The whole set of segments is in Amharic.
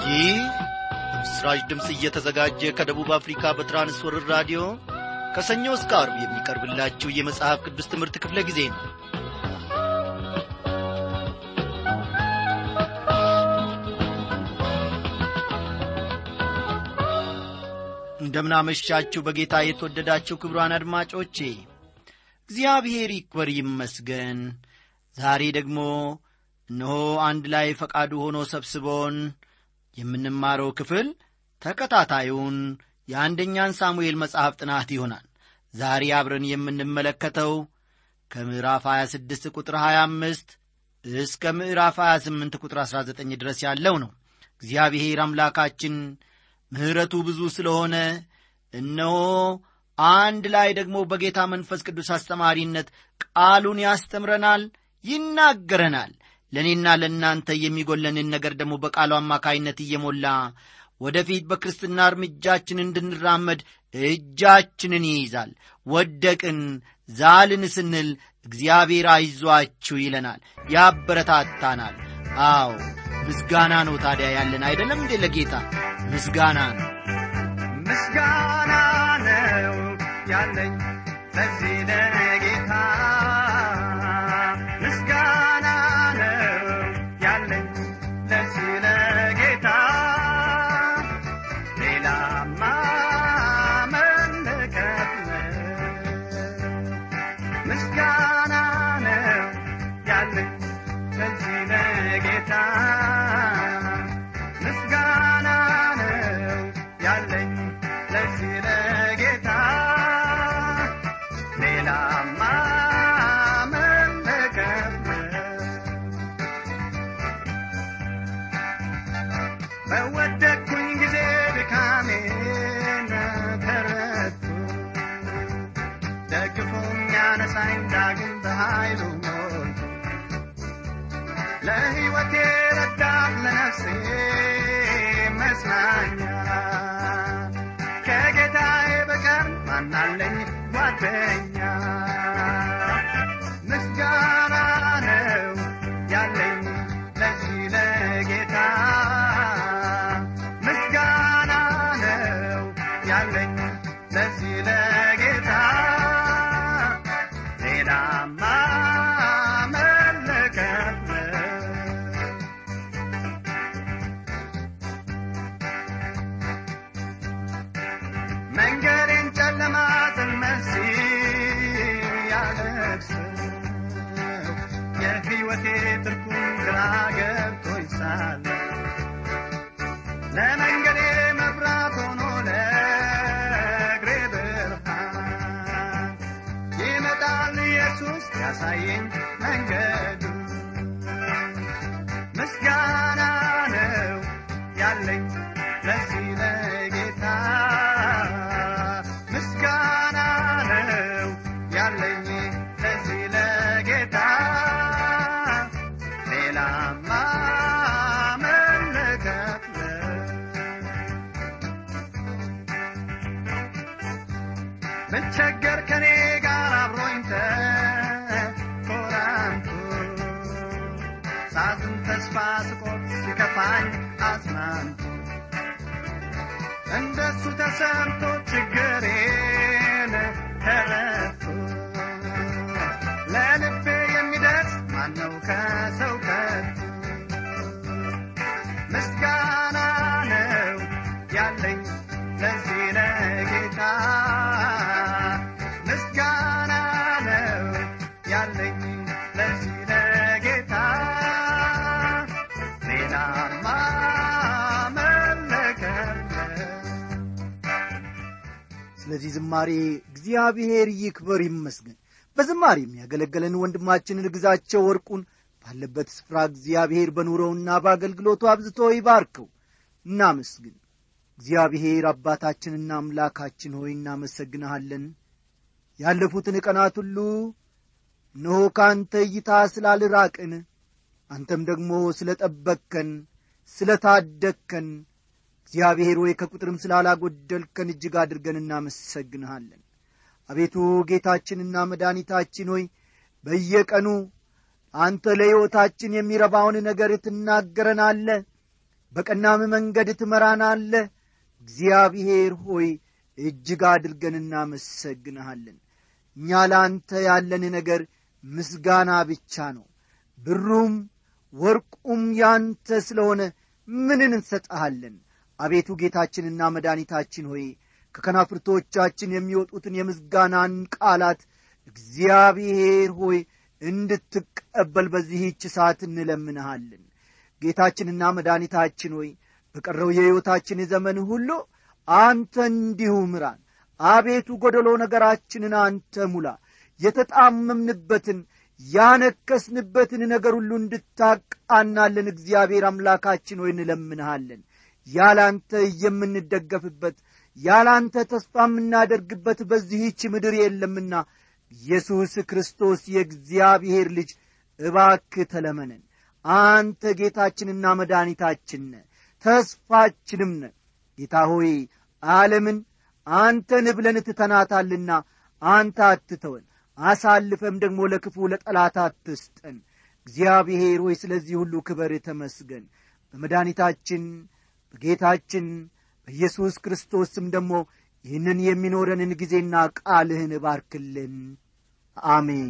ይህ ምስራች ድምፅ እየተዘጋጀ ከደቡብ አፍሪካ በትራንስወርር ራዲዮ ከሰኞ እስከ አርብ የሚቀርብላችሁ የመጽሐፍ ቅዱስ ትምህርት ክፍለ ጊዜ ነው እንደምናመሻችሁ በጌታ የተወደዳችሁ ክብሯን አድማጮቼ እግዚአብሔር ይክበር ይመስገን ዛሬ ደግሞ እነሆ አንድ ላይ ፈቃዱ ሆኖ ሰብስቦን የምንማረው ክፍል ተከታታዩን የአንደኛን ሳሙኤል መጽሐፍ ጥናት ይሆናል ዛሬ አብረን የምንመለከተው ከምዕራፍ 26 ቁጥር 25 እስከ ምዕራፍ 28 ቁጥር 19 ድረስ ያለው ነው እግዚአብሔር አምላካችን ምሕረቱ ብዙ ስለሆነ እነሆ አንድ ላይ ደግሞ በጌታ መንፈስ ቅዱስ አስተማሪነት ቃሉን ያስተምረናል ይናገረናል ለእኔና ለእናንተ የሚጎለንን ነገር ደግሞ በቃሉ አማካይነት እየሞላ ወደፊት በክርስትና እርምጃችን እንድንራመድ እጃችንን ይይዛል ወደቅን ዛልን ስንል እግዚአብሔር አይዟችሁ ይለናል ያበረታታናል አዎ ምስጋና ነው ታዲያ ያለን አይደለም እንዴ ለጌታ ምስጋና ነው ምስጋና ነው ያለኝ ለዚህ ለጌታ ምስጋና ነው ያለኝ ለዚህ ለጌታ ሌላማ መለከት ምስጋና ነው ያለኝ ለዚህ ለጌታ ምስጋና ነው ያለኝ ለዚህ ለጌታ ሌላማ መለከት በወደቅኩኝ ጊዜ ድካሜን ተረቱ ደግፎም ያነሳኝ ዳግም በኃይሉ ሞልቶ ለሕይወቴ ረዳት ለነፍሴ መጽናኛ ከጌታዬ በቀር ማናለኝ ጓደኛ ምስጋና ነው ያለኝ ለዚህ ለጌታ ምስጋና ነው ያለኝ ለዚህ ለጌታ ሌላማ መለከት ነው መንገዴን ጨለማ ጥመሲ ያለብስ የሕይወቴ ትርጉም ግራ ገብቶኝ ሳለ ለመንገዴ መብራት ሆኖ ለእግሬ ብርሃን ይመጣል ኢየሱስ ያሳየኝ መንገዱ ምስጋና ነው ያለኝ ለዚህ ለጌታ ምስጋና ነው ያለኝ ለዚህ ለጌታ ሌላማ መለከት ነው ብቸገር ከኔ ጋር አብሮኝ ተኮራምቶ ሳዝን ተስፋ ስቆርጥ ሲከፋኝ አጽናንቶ እንደሱ ተሰምቶ ችግሬን ተረድቶ ለልቤ የሚደርስ ማነው ከሰው ከቶ ምስጋና ነው ያለኝ ለዚህ ለጌታ ምስጋና ነው ያለኝ ለዚህ ለጌታ ሌላማ መለከት ስለዚህ ዝማሬ እግዚአብሔር ይክበር ይመስገን በዝማሬ የሚያገለገለን ወንድማችንን ግዛቸው ወርቁን ባለበት ስፍራ እግዚአብሔር በኑሮውና በአገልግሎቱ አብዝቶ ይባርከው እናመስግን እግዚአብሔር አባታችንና አምላካችን ሆይ እናመሰግንሃለን ያለፉትን ቀናት ሁሉ እነሆ ከአንተ እይታ ስላልራቅን አንተም ደግሞ ስለ ጠበቅከን ስለ ታደግከን እግዚአብሔር ሆይ ከቁጥርም ስላላጐደልከን እጅግ አድርገን እናመሰግንሃለን አቤቱ ጌታችንና መድኃኒታችን ሆይ በየቀኑ አንተ ለሕይወታችን የሚረባውን ነገር ትናገረናለ በቀናም መንገድ ትመራናለህ እግዚአብሔር ሆይ እጅግ አድርገን እናመሰግንሃለን እኛ ለአንተ ያለን ነገር ምስጋና ብቻ ነው ብሩም ወርቁም ያንተ ስለሆነ ምንን እንሰጠሃለን አቤቱ ጌታችንና መድኃኒታችን ሆይ ከከናፍርቶቻችን የሚወጡትን የምስጋናን ቃላት እግዚአብሔር ሆይ እንድትቀበል በዚህች ሰዓት እንለምንሃለን ጌታችንና መድኃኒታችን ሆይ በቀረው የሕይወታችን ዘመን ሁሉ አንተ እንዲሁ ምራን አቤቱ ጐደሎ ነገራችንን አንተ ሙላ የተጣመምንበትን ያነከስንበትን ነገር ሁሉ እንድታቃናለን እግዚአብሔር አምላካችን ሆይ እንለምንሃለን ያላንተ የምንደገፍበት ያላንተ ተስፋ የምናደርግበት በዚህች ምድር የለምና ኢየሱስ ክርስቶስ የእግዚአብሔር ልጅ እባክ ተለመነን አንተ ጌታችንና መድኃኒታችን ነ ተስፋችንም ነ ጌታ ሆይ ዓለምን አንተን ብለን ትተናታልና አንተ አትተወን አሳልፈም ደግሞ ለክፉ ለጠላት አትስጠን እግዚአብሔር ሆይ ስለዚህ ሁሉ ክበር ተመስገን በመድኃኒታችን በጌታችን በኢየሱስ ክርስቶስ ስም ደግሞ ይህንን የሚኖረንን ጊዜና ቃልህን እባርክልን አሜን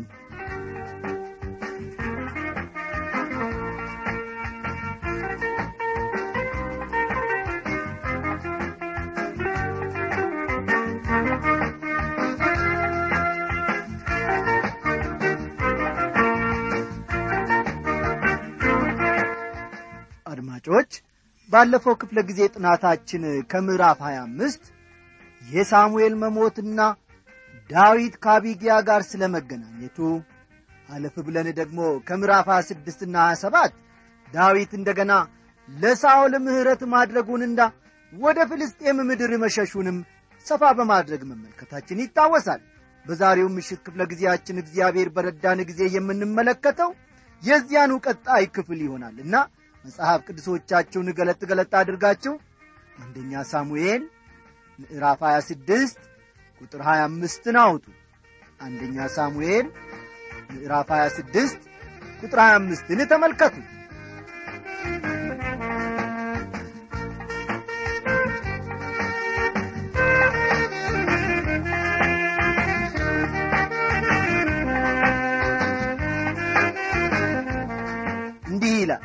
አድማጮች ባለፈው ክፍለ ጊዜ ጥናታችን ከምዕራፍ 25 የሳሙኤል መሞትና ዳዊት ከአቢጊያ ጋር ስለ መገናኘቱ አለፍ ብለን ደግሞ ከምዕራፍ 26 ና 27 ዳዊት እንደገና ለሳኦል ምሕረት ማድረጉንና ወደ ፍልስጤም ምድር መሸሹንም ሰፋ በማድረግ መመልከታችን ይታወሳል በዛሬው ምሽት ክፍለ ጊዜያችን እግዚአብሔር በረዳን ጊዜ የምንመለከተው የዚያኑ ቀጣይ ክፍል ይሆናል እና መጽሐፍ ቅዱሶቻችሁን ገለጥ ገለጥ አድርጋችሁ አንደኛ ሳሙኤል ምዕራፍ 26 ቁጥር 25ን አውጡ አንደኛ ሳሙኤል ምዕራፍ 26 ቁጥር 25ን ተመልከቱ እንዲህ ይላል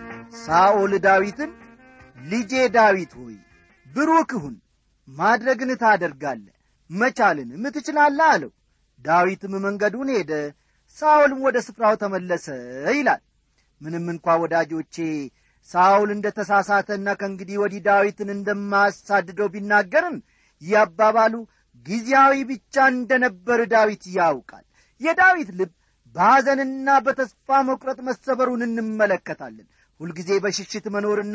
ሳኦል ዳዊትን ልጄ ዳዊት ሆይ ብሩክ ሁን ማድረግን ታደርጋለ መቻልንም ትችላለህ አለው ዳዊትም መንገዱን ሄደ ሳኦልም ወደ ስፍራው ተመለሰ ይላል ምንም እንኳ ወዳጆቼ ሳኦል እንደ ተሳሳተና ከእንግዲህ ወዲህ ዳዊትን እንደማያሳድደው ቢናገርም ይህ አባባሉ ጊዜያዊ ብቻ እንደነበር ዳዊት ያውቃል የዳዊት ልብ በሐዘንና በተስፋ መቁረጥ መሰበሩን እንመለከታለን ሁልጊዜ በሽሽት መኖርና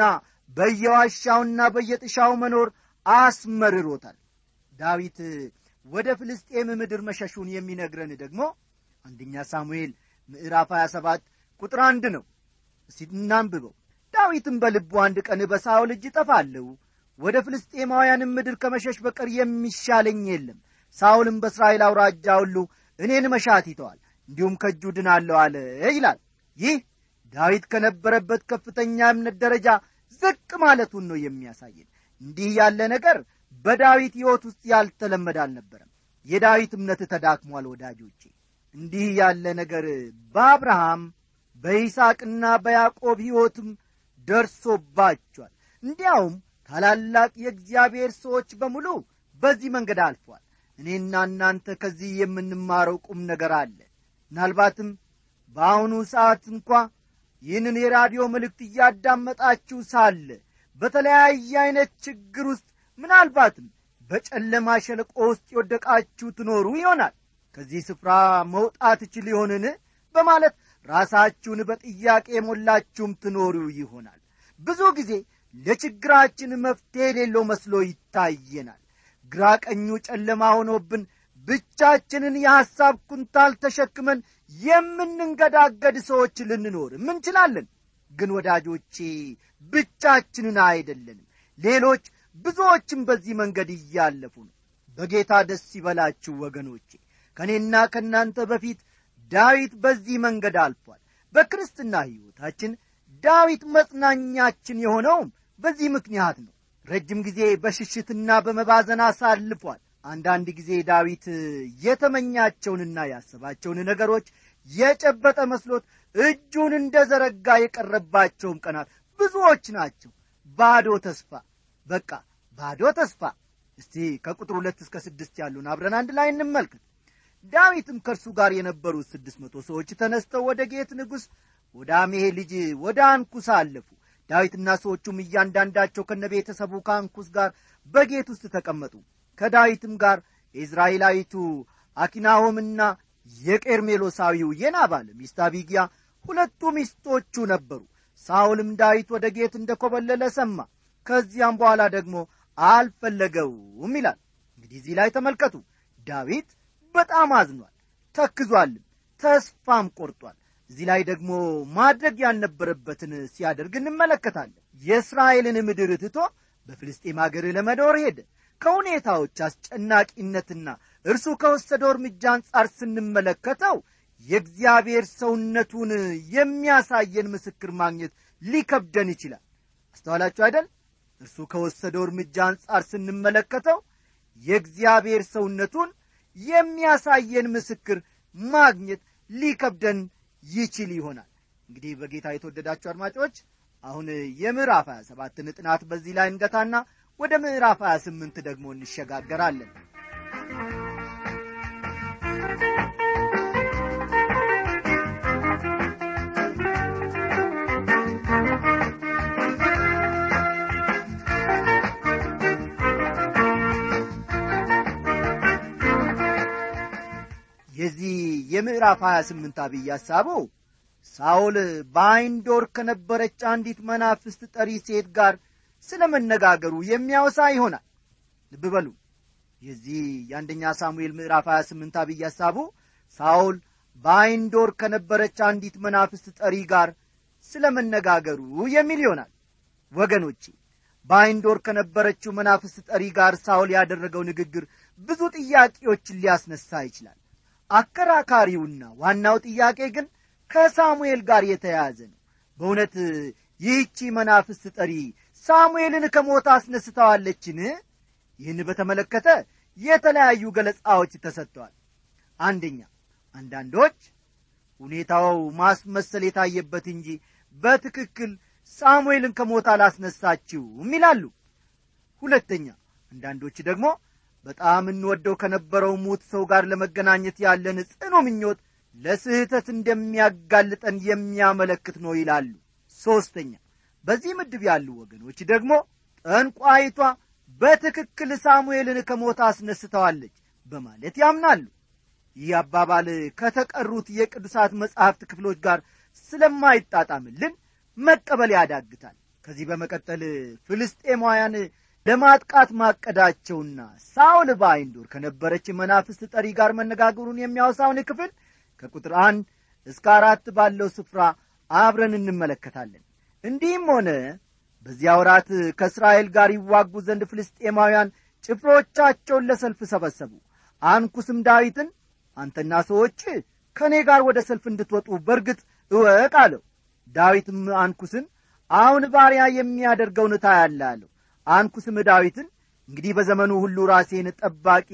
በየዋሻውና በየጥሻው መኖር አስመርሮታል ዳዊት ወደ ፍልስጤም ምድር መሸሹን የሚነግረን ደግሞ አንደኛ ሳሙኤል ምዕራፍ 27 ቁጥር አንድ ነው እስቲ እናንብበው ዳዊትም በልቡ አንድ ቀን በሳኦል እጅ ጠፋለሁ ወደ ፍልስጤማውያንም ምድር ከመሸሽ በቀር የሚሻለኝ የለም ሳኦልም በእስራኤል አውራጃ ሁሉ እኔን መሻት ይተዋል እንዲሁም ከእጁ ድናለሁ አለ ይላል ይህ ዳዊት ከነበረበት ከፍተኛ እምነት ደረጃ ዝቅ ማለቱን ነው የሚያሳየን እንዲህ ያለ ነገር በዳዊት ሕይወት ውስጥ ያልተለመደ አልነበረም የዳዊት እምነት ተዳክሟል ወዳጆቼ እንዲህ ያለ ነገር በአብርሃም በይስቅና በያዕቆብ ሕይወትም ደርሶባቸዋል እንዲያውም ታላላቅ የእግዚአብሔር ሰዎች በሙሉ በዚህ መንገድ አልፏል እኔና እናንተ ከዚህ የምንማረው ቁም ነገር አለ ምናልባትም በአሁኑ ሰዓት እንኳ ይህንን የራዲዮ መልእክት እያዳመጣችሁ ሳለ በተለያየ ዐይነት ችግር ውስጥ ምናልባትም በጨለማ ሸለቆ ውስጥ የወደቃችሁ ትኖሩ ይሆናል ከዚህ ስፍራ መውጣት እችል ይሆንን በማለት ራሳችሁን በጥያቄ የሞላችሁም ትኖሩ ይሆናል ብዙ ጊዜ ለችግራችን መፍትሔ የሌለው መስሎ ይታየናል ግራ ቀኙ ጨለማ ሆኖብን ብቻችንን የሐሳብ ኩንታል ተሸክመን የምንንገዳገድ ሰዎች ልንኖርም እንችላለን ግን ወዳጆቼ ብቻችንን አይደለንም ሌሎች ብዙዎችም በዚህ መንገድ እያለፉ ነው በጌታ ደስ ይበላችሁ ወገኖቼ ከእኔና ከእናንተ በፊት ዳዊት በዚህ መንገድ አልፏል በክርስትና ሕይወታችን ዳዊት መጽናኛችን የሆነውም በዚህ ምክንያት ነው ረጅም ጊዜ በሽሽትና በመባዘን አሳልፏል አንዳንድ ጊዜ ዳዊት የተመኛቸውንና ያሰባቸውን ነገሮች የጨበጠ መስሎት እጁን እንደ ዘረጋ የቀረባቸውም ቀናት ብዙዎች ናቸው ባዶ ተስፋ በቃ ባዶ ተስፋ እስቲ ከቁጥር ሁለት እስከ ስድስት ያሉን አብረን አንድ ላይ እንመልከት ዳዊትም ከእርሱ ጋር የነበሩት ስድስት መቶ ሰዎች ተነስተው ወደ ጌት ንጉሥ ወደ አሜሄ ልጅ ወደ አንኩስ አለፉ ዳዊትና ሰዎቹም እያንዳንዳቸው ከነ ቤተሰቡ ከአንኩስ ጋር በጌት ውስጥ ተቀመጡ ከዳዊትም ጋር የእዝራኤላዊቱ አኪናሆምና የቄርሜሎሳዊው የናባል ሚስት አቢጊያ ሁለቱ ሚስቶቹ ነበሩ ሳውልም ዳዊት ወደ ጌት እንደ ኮበለለ ሰማ ከዚያም በኋላ ደግሞ አልፈለገውም ይላል እንግዲህ እዚህ ላይ ተመልከቱ ዳዊት በጣም አዝኗል ተክዟልም ተስፋም ቆርጧል እዚህ ላይ ደግሞ ማድረግ ያልነበረበትን ሲያደርግ እንመለከታለን የእስራኤልን ምድር ትቶ በፍልስጤም አገር ለመኖር ሄደ ከሁኔታዎች አስጨናቂነትና እርሱ ከወሰደው እርምጃ አንጻር ስንመለከተው የእግዚአብሔር ሰውነቱን የሚያሳየን ምስክር ማግኘት ሊከብደን ይችላል አስተዋላችሁ አይደል እርሱ ከወሰደው እርምጃ አንጻር ስንመለከተው የእግዚአብሔር ሰውነቱን የሚያሳየን ምስክር ማግኘት ሊከብደን ይችል ይሆናል እንግዲህ በጌታ የተወደዳችሁ አድማጮች አሁን የምዕራፍ 27ን ጥናት በዚህ ላይ እንገታና ወደ ምዕራፍ 28 ደግሞ እንሸጋገራለን የዚህ የምዕራፍ 28 አብይ ሐሳቡ ሳውል በአይንዶር ከነበረች አንዲት መናፍስት ጠሪ ሴት ጋር ስለ መነጋገሩ የሚያወሳ ይሆናል ልብ በሉ የዚህ የአንደኛ ሳሙኤል ምዕራፍ 28 አብይ ሐሳቡ ሳውል በአይንዶር ከነበረች አንዲት መናፍስት ጠሪ ጋር ስለ መነጋገሩ የሚል ይሆናል ወገኖቼ በአይንዶር ከነበረችው መናፍስት ጠሪ ጋር ሳውል ያደረገው ንግግር ብዙ ጥያቄዎችን ሊያስነሳ ይችላል አከራካሪውና ዋናው ጥያቄ ግን ከሳሙኤል ጋር የተያያዘ ነው በእውነት ይህቺ መናፍስት ጠሪ ሳሙኤልን ከሞት አስነስተዋለችን ይህን በተመለከተ የተለያዩ ገለጻዎች ተሰጥተዋል አንደኛ አንዳንዶች ሁኔታው ማስመሰል የታየበት እንጂ በትክክል ሳሙኤልን ከሞት አላስነሳችውም ይላሉ ሁለተኛ አንዳንዶች ደግሞ በጣም እንወደው ከነበረው ሙት ሰው ጋር ለመገናኘት ያለን ጽኑ ምኞት ለስህተት እንደሚያጋልጠን የሚያመለክት ነው ይላሉ ሦስተኛ በዚህ ምድብ ያሉ ወገኖች ደግሞ ጠንቋይቷ በትክክል ሳሙኤልን ከሞት አስነስተዋለች በማለት ያምናሉ ይህ አባባል ከተቀሩት የቅዱሳት መጻሕፍት ክፍሎች ጋር ስለማይጣጣምልን መቀበል ያዳግታል ከዚህ በመቀጠል ፍልስጤማውያን ለማጥቃት ማቀዳቸውና ሳውል በአይንዶር ከነበረች መናፍስት ጠሪ ጋር መነጋገሩን የሚያወሳውን ክፍል ከቁጥር አንድ እስከ አራት ባለው ስፍራ አብረን እንመለከታለን እንዲህም ሆነ በዚያ ወራት ከእስራኤል ጋር ይዋጉ ዘንድ ፍልስጤማውያን ጭፍሮቻቸውን ለሰልፍ ሰበሰቡ አንኩስም ዳዊትን አንተና ሰዎች ከእኔ ጋር ወደ ሰልፍ እንድትወጡ በርግጥ እወቅ አለው ዳዊትም አንኩስን አሁን ባሪያ የሚያደርገውን ታያለ አለው አንኩስም ዳዊትን እንግዲህ በዘመኑ ሁሉ ራሴን ጠባቂ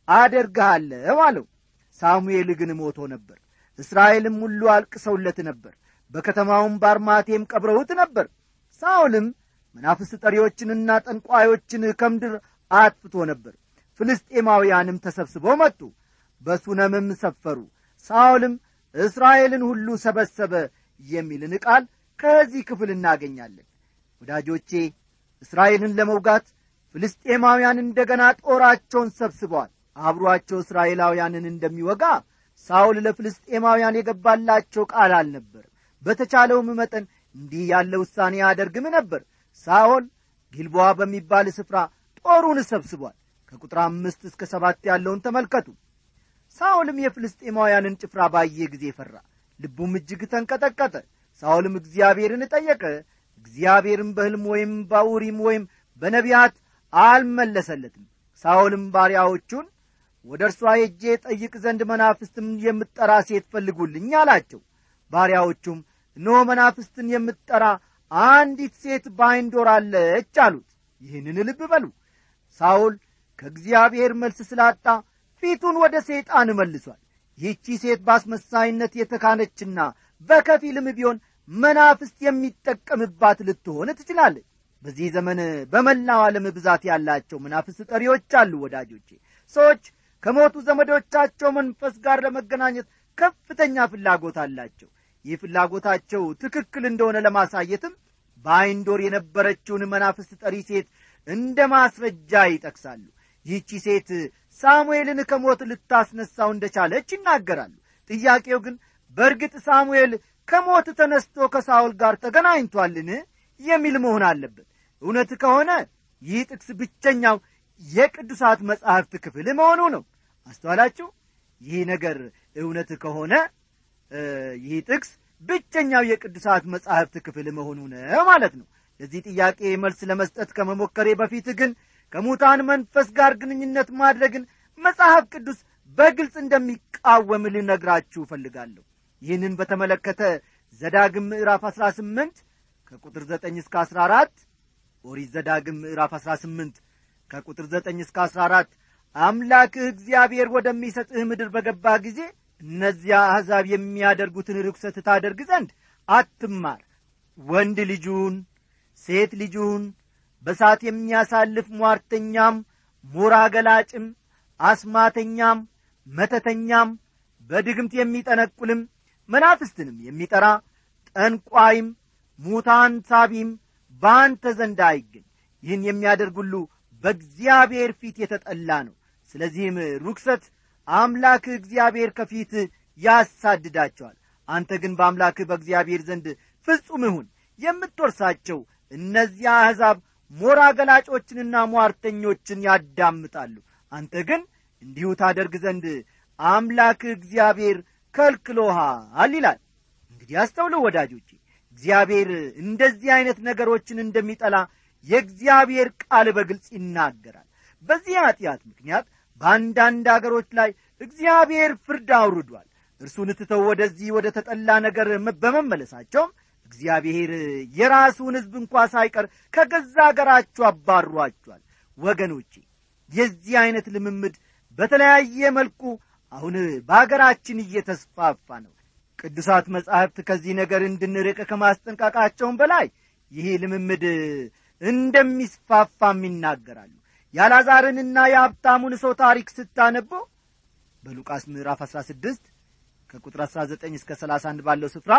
አደርግሃለሁ አለው ሳሙኤል ግን ሞቶ ነበር እስራኤልም ሁሉ አልቅሰውለት ነበር በከተማውም ባርማቴም ቀብረውት ነበር ሳውልም መናፍስት ጠሪዎችንና ጠንቋዮችን ከምድር አጥፍቶ ነበር ፍልስጤማውያንም ተሰብስበው መጡ በሱነምም ሰፈሩ ሳውልም እስራኤልን ሁሉ ሰበሰበ የሚልን ቃል ከዚህ ክፍል እናገኛለን ወዳጆቼ እስራኤልን ለመውጋት ፍልስጤማውያን እንደገና ጦራቸውን ሰብስበዋል አብሮአቸው እስራኤላውያንን እንደሚወጋ ሳውል ለፍልስጤማውያን የገባላቸው ቃል አልነበርም በተቻለውም መጠን እንዲህ ያለ ውሳኔ ያደርግም ነበር ሳኦል ጊልቦዋ በሚባል ስፍራ ጦሩን ሰብስቧል ከቁጥር አምስት እስከ ሰባት ያለውን ተመልከቱ ሳኦልም የፍልስጤማውያንን ጭፍራ ባየ ጊዜ ፈራ ልቡም እጅግ ተንቀጠቀጠ ሳኦልም እግዚአብሔርን ጠየቀ እግዚአብሔርም በሕልም ወይም በኡሪም ወይም በነቢያት አልመለሰለትም ሳኦልም ባሪያዎቹን ወደ እርሷ ሄጄ ጠይቅ ዘንድ መናፍስትም የምትጠራ ሴት ፈልጉልኝ አላቸው ባሪያዎቹም እነሆ መናፍስትን የምትጠራ አንዲት ሴት ባይንዶር አለች አሉት ይህንን ልብ በሉ ሳውል ከእግዚአብሔር መልስ ስላጣ ፊቱን ወደ ሰይጣን መልሷል ይህቺ ሴት በአስመሳይነት የተካነችና በከፊልም ቢሆን መናፍስት የሚጠቀምባት ልትሆን ትችላለች በዚህ ዘመን በመላው ዓለም ብዛት ያላቸው መናፍስት ጠሪዎች አሉ ወዳጆቼ ሰዎች ከሞቱ ዘመዶቻቸው መንፈስ ጋር ለመገናኘት ከፍተኛ ፍላጎት አላቸው ይህ ፍላጎታቸው ትክክል እንደሆነ ለማሳየትም በአይንዶር የነበረችውን መናፍስት ጠሪ ሴት እንደ ማስረጃ ይጠቅሳሉ ይህቺ ሴት ሳሙኤልን ከሞት ልታስነሳው እንደቻለች ይናገራሉ ጥያቄው ግን በእርግጥ ሳሙኤል ከሞት ተነስቶ ከሳውል ጋር ተገናኝቷልን የሚል መሆን አለበት እውነት ከሆነ ይህ ጥቅስ ብቸኛው የቅዱሳት መጻሕፍት ክፍል መሆኑ ነው አስተዋላችሁ ይህ ነገር እውነት ከሆነ ይህ ጥቅስ ብቸኛው የቅዱሳት መጻሕፍት ክፍል መሆኑ ነው ማለት ነው ለዚህ ጥያቄ መልስ ለመስጠት ከመሞከሬ በፊት ግን ከሙታን መንፈስ ጋር ግንኙነት ማድረግን መጽሐፍ ቅዱስ በግልጽ እንደሚቃወም ልነግራችሁ እፈልጋለሁ ይህንን በተመለከተ ዘዳግም ምዕራፍ 18 ከቁጥር 9 እስከ 14 ኦሪት ዘዳግም ምዕራፍ 18 ከቁጥር 9 እስከ 14 አምላክህ እግዚአብሔር ወደሚሰጥህ ምድር በገባ ጊዜ እነዚያ አሕዛብ የሚያደርጉትን ርኩሰት ታደርግ ዘንድ አትማር ወንድ ልጁን ሴት ልጁን በሳት የሚያሳልፍ ሟርተኛም ሞራ ገላጭም አስማተኛም መተተኛም በድግምት የሚጠነቁልም መናፍስትንም የሚጠራ ጠንቋይም ሙታን ሳቢም በአንተ ዘንድ አይገኝ ይህን የሚያደርግ ሁሉ በእግዚአብሔር ፊት የተጠላ ነው ስለዚህም ርኩሰት አምላክህ እግዚአብሔር ከፊት ያሳድዳቸዋል አንተ ግን በአምላክህ በእግዚአብሔር ዘንድ ፍጹም ሁን የምትወርሳቸው እነዚያ አሕዛብ ሞራ ገላጮችንና ሟርተኞችን ያዳምጣሉ አንተ ግን እንዲሁ ታደርግ ዘንድ አምላክህ እግዚአብሔር ከልክሎሃል ይላል እንግዲህ አስተውሉ ወዳጆቼ እግዚአብሔር እንደዚህ ዐይነት ነገሮችን እንደሚጠላ የእግዚአብሔር ቃል በግልጽ ይናገራል በዚህ ኀጢአት ምክንያት በአንዳንድ አገሮች ላይ እግዚአብሔር ፍርድ አውርዷል እርሱን ትተው ወደዚህ ወደ ተጠላ ነገር በመመለሳቸውም እግዚአብሔር የራሱን ሕዝብ እንኳ ሳይቀር ከገዛ አገራችሁ አባሯቸዋል ወገኖቼ የዚህ ዐይነት ልምምድ በተለያየ መልኩ አሁን በአገራችን እየተስፋፋ ነው ቅዱሳት መጻሕፍት ከዚህ ነገር እንድንርቅ ከማስጠንቀቃቸውም በላይ ይህ ልምምድ እንደሚስፋፋም ይናገራሉ የአላዛርንና የሀብታሙን ሰው ታሪክ ስታነቦ በሉቃስ ምዕራፍ 16 ከቁጥር 19 እስከ 31 ባለው ስፍራ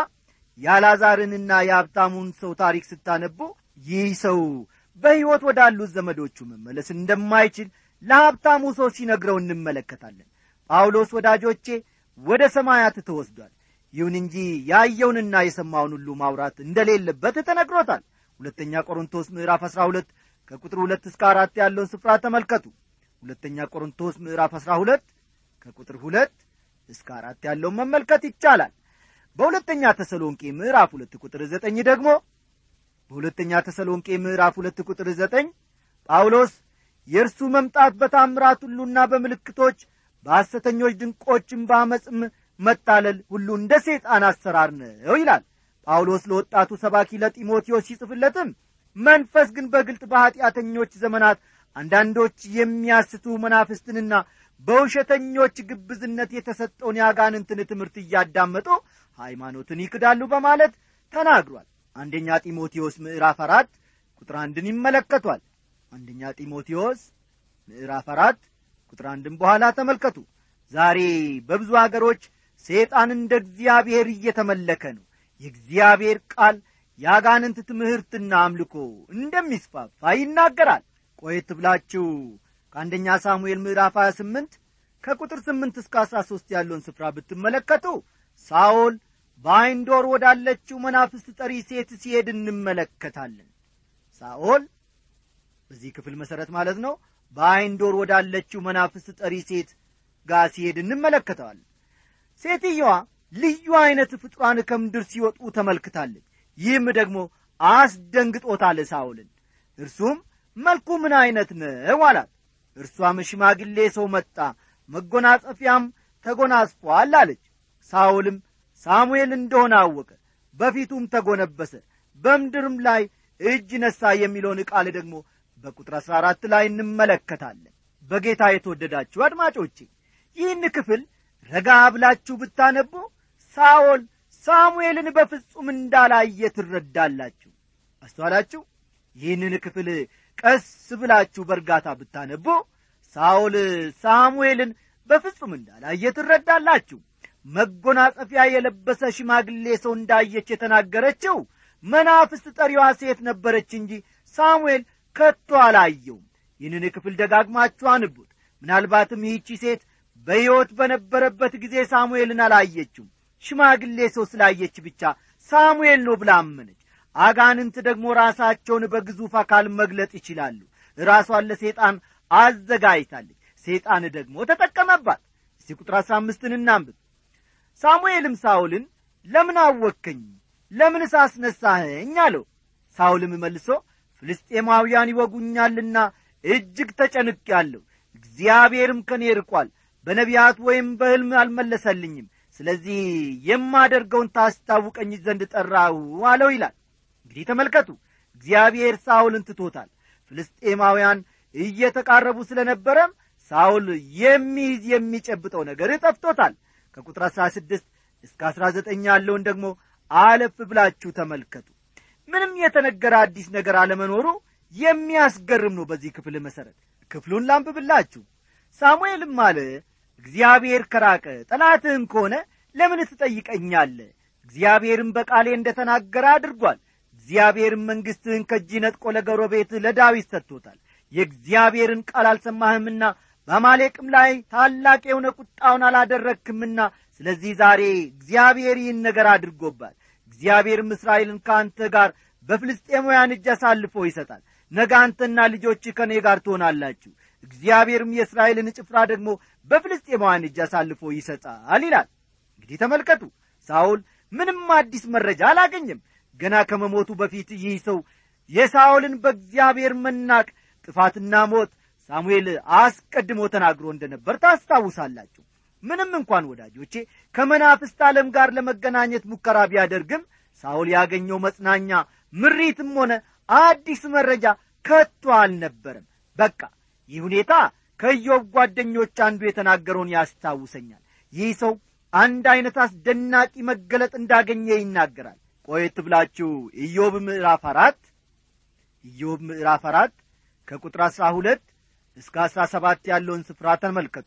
የአላዛርንና የሀብታሙን ሰው ታሪክ ስታነቦ ይህ ሰው በሕይወት ወዳሉት ዘመዶቹ መመለስ እንደማይችል ለሀብታሙ ሰው ሲነግረው እንመለከታለን ጳውሎስ ወዳጆቼ ወደ ሰማያት ተወስዷል ይሁን እንጂ ያየውንና የሰማውን ሁሉ ማውራት እንደሌለበት ተነግሮታል ሁለተኛ ቆሮንቶስ ምዕራፍ 12 ከቁጥር ሁለት እስከ አራት ያለውን ስፍራ ተመልከቱ ሁለተኛ ቆሮንቶስ ምዕራፍ 12 ከቁጥር ሁለት እስከ አራት ያለውን መመልከት ይቻላል በሁለተኛ ተሰሎንቄ ምዕራፍ ሁለት ቁጥር ዘጠኝ ደግሞ በሁለተኛ ተሰሎንቄ ምዕራፍ ሁለት ቁጥር ዘጠኝ ጳውሎስ የእርሱ መምጣት በታምራት ሁሉና በምልክቶች በሐሰተኞች ድንቆችም በአመፅም መታለል ሁሉ እንደ ሰይጣን አሰራር ነው ይላል ጳውሎስ ለወጣቱ ሰባኪ ለጢሞቴዎስ ሲጽፍለትም መንፈስ ግን በግልጥ በኀጢአተኞች ዘመናት አንዳንዶች የሚያስቱ መናፍስትንና በውሸተኞች ግብዝነት የተሰጠውን የአጋንንትን ትምህርት እያዳመጡ ሃይማኖትን ይክዳሉ በማለት ተናግሯል አንደኛ ጢሞቴዎስ ምዕራፍ አራት ቁጥር አንድን ይመለከቷል አንደኛ ጢሞቴዎስ ምዕራፍ አራት ቁጥር አንድን በኋላ ተመልከቱ ዛሬ በብዙ አገሮች ሰይጣን እንደ እግዚአብሔር እየተመለከ ነው የእግዚአብሔር ቃል የአጋንንት ትምህርትና አምልኮ እንደሚስፋፋ ይናገራል ቆየት ብላችሁ ከአንደኛ ሳሙኤል ምዕራፍ 28 ከቁጥር 8 እስከ 13 ያለውን ስፍራ ብትመለከቱ ሳኦል በአይንዶር ወዳለችው መናፍስት ጠሪ ሴት ሲሄድ እንመለከታለን ሳኦል በዚህ ክፍል መሠረት ማለት ነው በአይንዶር ወዳለችው መናፍስት ጠሪ ሴት ጋር ሲሄድ እንመለከተዋለን ሴትየዋ ልዩ ዐይነት ፍጡራን ከምድር ሲወጡ ተመልክታለች ይህም ደግሞ አስደንግጦታል ሳውልን እርሱም መልኩ ምን ዐይነት ነው አላት እርሷም ሽማግሌ ሰው መጣ መጎናጸፊያም ተጎናጽፏል አለች ሳውልም ሳሙኤል እንደሆነ አወቀ በፊቱም ተጎነበሰ በምድርም ላይ እጅ ነሣ የሚለውን ቃል ደግሞ በቁጥር አሥራ አራት ላይ እንመለከታለን በጌታ የተወደዳችሁ አድማጮቼ ይህን ክፍል ረጋ ብላችሁ ብታነቡ ሳኦል ሳሙኤልን በፍጹም እንዳላየ ትረዳላችሁ አስተዋላችሁ ይህንን ክፍል ቀስ ብላችሁ በእርጋታ ብታነቡ ሳኦል ሳሙኤልን በፍጹም እንዳላየ ትረዳላችሁ መጎናጸፊያ የለበሰ ሽማግሌ ሰው እንዳየች የተናገረችው መናፍስት ጠሪዋ ሴት ነበረች እንጂ ሳሙኤል ከቶ አላየውም ይህንን ክፍል ደጋግማችሁ አንቡት ምናልባትም ይህቺ ሴት በሕይወት በነበረበት ጊዜ ሳሙኤልን አላየችውም ሽማግሌ ሰው ስላየች ብቻ ሳሙኤል ነው ብላ አመነች አጋንንት ደግሞ ራሳቸውን በግዙፍ አካል መግለጥ ይችላሉ ራሷን ለሴጣን አዘጋጅታለች ሴጣን ደግሞ ተጠቀመባት እስቲ ቁጥር አሥራ አምስትን እናንብብ ሳሙኤልም ሳውልን ለምን አወከኝ ለምን ሳስነሳኸኝ አለው ሳውልም መልሶ ፍልስጤማውያን ይወጉኛልና እጅግ ተጨንቄአለሁ እግዚአብሔርም ከኔ ርቋል በነቢያት ወይም በሕልም አልመለሰልኝም ስለዚህ የማደርገውን ታስታውቀኝ ዘንድ ጠራሁ አለው ይላል እንግዲህ ተመልከቱ እግዚአብሔር ሳውልን ትቶታል ፍልስጤማውያን እየተቃረቡ ስለ ነበረም ሳውል የሚይዝ የሚጨብጠው ነገር ጠፍቶታል ከቁጥር አሥራ ስድስት እስከ አሥራ ዘጠኝ ያለውን ደግሞ አለፍ ብላችሁ ተመልከቱ ምንም የተነገረ አዲስ ነገር አለመኖሩ የሚያስገርም ነው በዚህ ክፍል መሠረት ክፍሉን ላንብብላችሁ ሳሙኤልም አለ እግዚአብሔር ከራቀ ጠላትህም ከሆነ ለምን ትጠይቀኛለ እግዚአብሔርም በቃሌ እንደ ተናገረ አድርጓል እግዚአብሔርም መንግሥትህን ከእጅ ነጥቆ ለጎረቤትህ ለዳዊት ሰጥቶታል የእግዚአብሔርን ቃል አልሰማህምና በአማሌቅም ላይ ታላቅ የሆነ ቁጣውን አላደረግክምና ስለዚህ ዛሬ እግዚአብሔር ይህን ነገር አድርጎባል እግዚአብሔርም እስራኤልን ከአንተ ጋር በፍልስጤማውያን እጅ አሳልፎ ይሰጣል ነገ አንተና ልጆች ከእኔ ጋር ትሆናላችሁ እግዚአብሔርም የእስራኤልን ጭፍራ ደግሞ በፍልስጤማውያን እጅ አሳልፎ ይሰጣል ይላል እንግዲህ ተመልከቱ ሳውል ምንም አዲስ መረጃ አላገኘም ገና ከመሞቱ በፊት ይህ ሰው የሳውልን በእግዚአብሔር መናቅ ጥፋትና ሞት ሳሙኤል አስቀድሞ ተናግሮ እንደነበር ታስታውሳላችሁ ምንም እንኳን ወዳጆቼ ከመናፍስት ዓለም ጋር ለመገናኘት ሙከራ ቢያደርግም ሳውል ያገኘው መጽናኛ ምሪትም ሆነ አዲስ መረጃ ከቶ አልነበረም በቃ ይህ ሁኔታ ከኢዮብ ጓደኞች አንዱ የተናገረውን ያስታውሰኛል ይህ ሰው አንድ ዐይነት አስደናቂ መገለጥ እንዳገኘ ይናገራል ቆየት ብላችሁ ኢዮብ ምዕራፍ አራት ኢዮብ ምዕራፍ አራት ከቁጥር አሥራ ሁለት እስከ አሥራ ሰባት ያለውን ስፍራ ተመልከቱ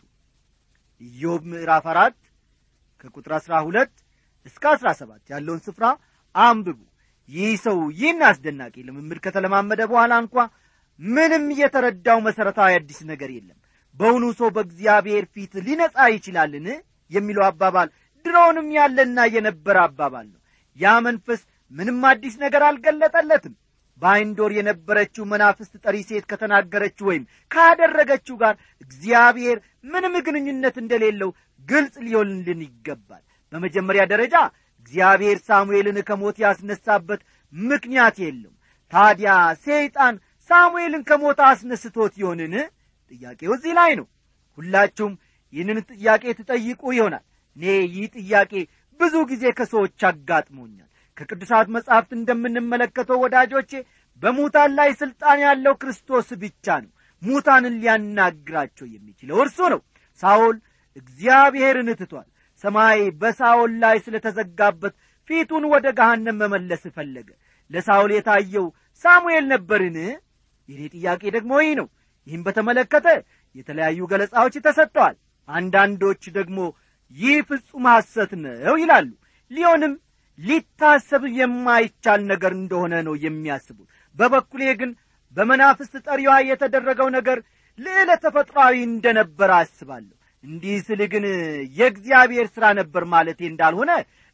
ኢዮብ ምዕራፍ አራት ከቁጥር አሥራ ሁለት እስከ አሥራ ሰባት ያለውን ስፍራ አንብቡ ይህ ሰው ይህን አስደናቂ ልምምድ ከተለማመደ በኋላ እንኳ ምንም የተረዳው መሠረታዊ አዲስ ነገር የለም በውኑ ሰው በእግዚአብሔር ፊት ሊነጻ ይችላልን የሚለው አባባል ድሮውንም ያለና የነበረ አባባል ነው ያ መንፈስ ምንም አዲስ ነገር አልገለጠለትም በአይንዶር የነበረችው መናፍስት ጠሪ ሴት ከተናገረችው ወይም ካደረገችው ጋር እግዚአብሔር ምንም ግንኙነት እንደሌለው ግልጽ ሊሆንልን ይገባል በመጀመሪያ ደረጃ እግዚአብሔር ሳሙኤልን ከሞት ያስነሳበት ምክንያት የለውም ታዲያ ሰይጣን ሳሙኤልን ከሞት አስነስቶት ይሆንን ጥያቄው እዚህ ላይ ነው ሁላችሁም ይህንን ጥያቄ ትጠይቁ ይሆናል እኔ ይህ ጥያቄ ብዙ ጊዜ ከሰዎች አጋጥሞኛል ከቅዱሳት መጻሕፍት እንደምንመለከተው ወዳጆቼ በሙታን ላይ ሥልጣን ያለው ክርስቶስ ብቻ ነው ሙታንን ሊያናግራቸው የሚችለው እርሱ ነው ሳኦል እግዚአብሔርን ትቷል ሰማይ በሳኦል ላይ ስለ ተዘጋበት ፊቱን ወደ ገሃነም መመለስ ፈለገ ለሳኦል የታየው ሳሙኤል ነበርን የኔ ጥያቄ ደግሞ ይህ ነው ይህም በተመለከተ የተለያዩ ገለጻዎች ተሰጥተዋል አንዳንዶች ደግሞ ይህ ፍጹም ሐሰት ነው ይላሉ ሊሆንም ሊታሰብ የማይቻል ነገር እንደሆነ ነው የሚያስቡት በበኩሌ ግን በመናፍስት ጠሪዋ የተደረገው ነገር ልዕለ ተፈጥሯዊ እንደነበር አስባለሁ እንዲህ ስል ግን የእግዚአብሔር ሥራ ነበር ማለቴ እንዳልሆነ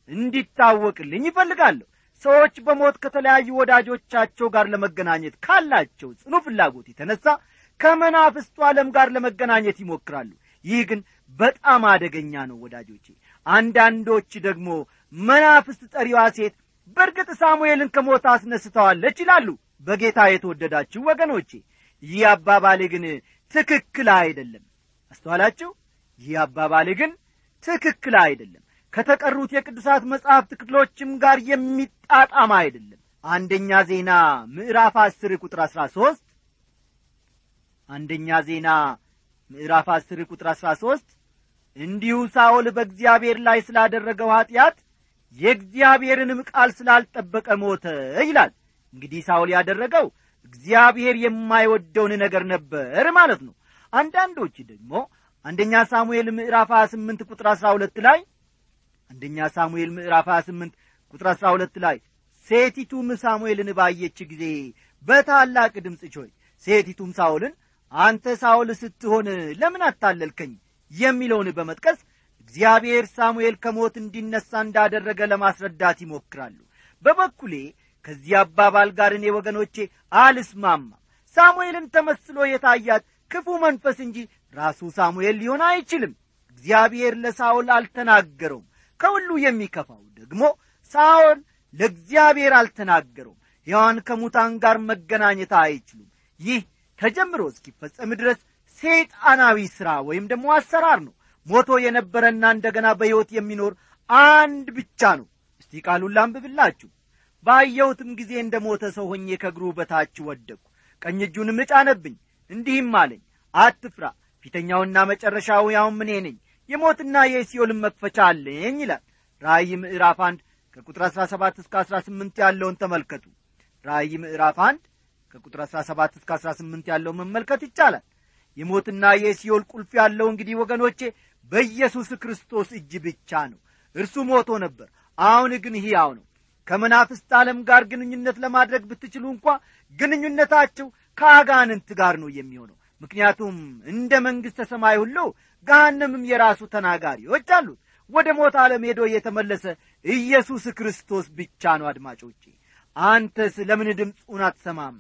እንዲታወቅልኝ ይፈልጋለሁ ሰዎች በሞት ከተለያዩ ወዳጆቻቸው ጋር ለመገናኘት ካላቸው ጽኑ ፍላጎት የተነሳ ከመናፍስቱ ዓለም ጋር ለመገናኘት ይሞክራሉ ይህ ግን በጣም አደገኛ ነው ወዳጆቼ አንዳንዶች ደግሞ መናፍስት ጠሪዋ ሴት በእርግጥ ሳሙኤልን ከሞት አስነስተዋለች ይላሉ በጌታ የተወደዳችሁ ወገኖቼ ይህ አባባሌ ግን ትክክል አይደለም አስተዋላችሁ ይህ አባባሌ ግን ትክክል አይደለም ከተቀሩት የቅዱሳት መጻሕፍት ክፍሎችም ጋር የሚጣጣም አይደለም አንደኛ ዜና ምዕራፍ አስር ቁጥር አሥራ ሦስት አንደኛ ዜና ምዕራፍ አስር ቁጥር አሥራ ሦስት እንዲሁ ሳኦል በእግዚአብሔር ላይ ስላደረገው ኀጢአት የእግዚአብሔርንም ቃል ስላልጠበቀ ሞተ ይላል እንግዲህ ሳኦል ያደረገው እግዚአብሔር የማይወደውን ነገር ነበር ማለት ነው አንዳንዶች ደግሞ አንደኛ ሳሙኤል ምዕራፍ 28 ቁጥር 12 ላይ አንደኛ ሳሙኤል ምዕራፍ 28 ቁጥር 12 ላይ ሴቲቱም ሳሙኤልን ባየች ጊዜ በታላቅ ድምፅ ቾይ ሴቲቱም ሳኦልን አንተ ሳኦል ስትሆን ለምን አታለልከኝ የሚለውን በመጥቀስ እግዚአብሔር ሳሙኤል ከሞት እንዲነሣ እንዳደረገ ለማስረዳት ይሞክራሉ በበኩሌ ከዚህ አባባል ጋር እኔ ወገኖቼ አልስማማም ሳሙኤልን ተመስሎ የታያት ክፉ መንፈስ እንጂ ራሱ ሳሙኤል ሊሆን አይችልም እግዚአብሔር ለሳኦል አልተናገረውም ከሁሉ የሚከፋው ደግሞ ሳኦል ለእግዚአብሔር አልተናገረውም ሕያዋን ከሙታን ጋር መገናኘት አይችሉም ይህ ተጀምሮ እስኪፈጸም ድረስ ሰይጣናዊ ሥራ ወይም ደግሞ አሰራር ነው ሞቶ የነበረና እንደገና በሕይወት የሚኖር አንድ ብቻ ነው እስቲ ቃሉን ላንብብላችሁ ባየሁትም ጊዜ እንደ ሞተ ሰው ሆኜ ከእግሩ በታች ወደቅሁ ቀኝ እጁንም እጫነብኝ እንዲህም አለኝ አትፍራ ፊተኛውና መጨረሻው ያውም እኔ ነኝ የሞትና የሲኦልን መክፈቻ አለኝ ይላል ራእይ ምዕራፍ አንድ ከቁጥር አሥራ ሰባት እስከ አሥራ ስምንት ያለውን ተመልከቱ ራእይ ምዕራፍ አንድ ከቁጥር አሥራ ሰባት እስከ አሥራ ስምንት ያለው መመልከት ይቻላል የሞትና የሲኦል ቁልፍ ያለው እንግዲህ ወገኖቼ በኢየሱስ ክርስቶስ እጅ ብቻ ነው እርሱ ሞቶ ነበር አሁን ግን ሕያው ነው ከመናፍስት ዓለም ጋር ግንኙነት ለማድረግ ብትችሉ እንኳ ግንኙነታችሁ ከአጋንንት ጋር ነው የሚሆነው ምክንያቱም እንደ መንግሥተ ሰማይ ሁሉ ገሃነምም የራሱ ተናጋሪዎች አሉት ወደ ሞት ዓለም ሄዶ የተመለሰ ኢየሱስ ክርስቶስ ብቻ ነው አድማጮቼ አንተስ ለምን ድምፁን አትሰማም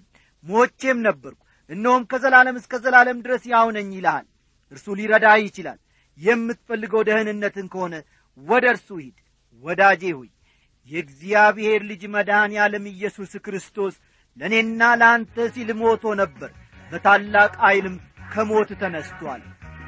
ሞቼም ነበርኩ እነሆም ከዘላለም እስከ ዘላለም ድረስ ያው ነኝ ይልሃል እርሱ ሊረዳ ይችላል የምትፈልገው ደህንነትን ከሆነ ወደ እርሱ ሂድ ወዳጄ ሆይ የእግዚአብሔር ልጅ መድኃኔ ዓለም ኢየሱስ ክርስቶስ ለእኔና ለአንተ ሲል ሞቶ ነበር በታላቅ ዐይልም ከሞት ተነስቶአል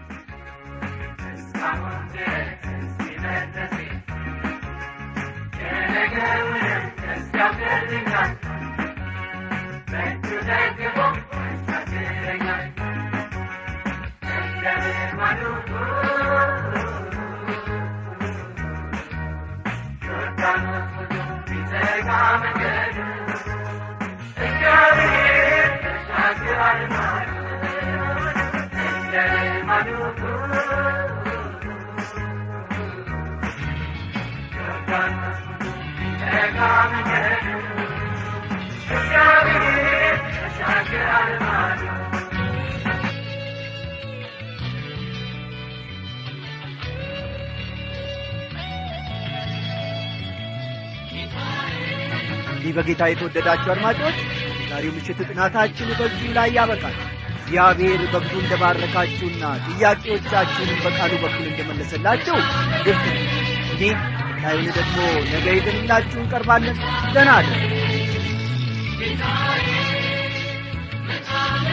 እንዲህ በጌታ የተወደዳችሁ አድማጮች ዛሬው ምሽት ጥናታችን በዚሁ ላይ ያበቃል እግዚአብሔር በብዙ እንደባረካችሁና ጥያቄዎቻችሁንም በቃሉ በኩል እንደመለሰላችሁ ግልጽ ነው እንዲህ ታዩን ደግሞ ነገ ይዘንላችሁ እንቀርባለን ደህና አለ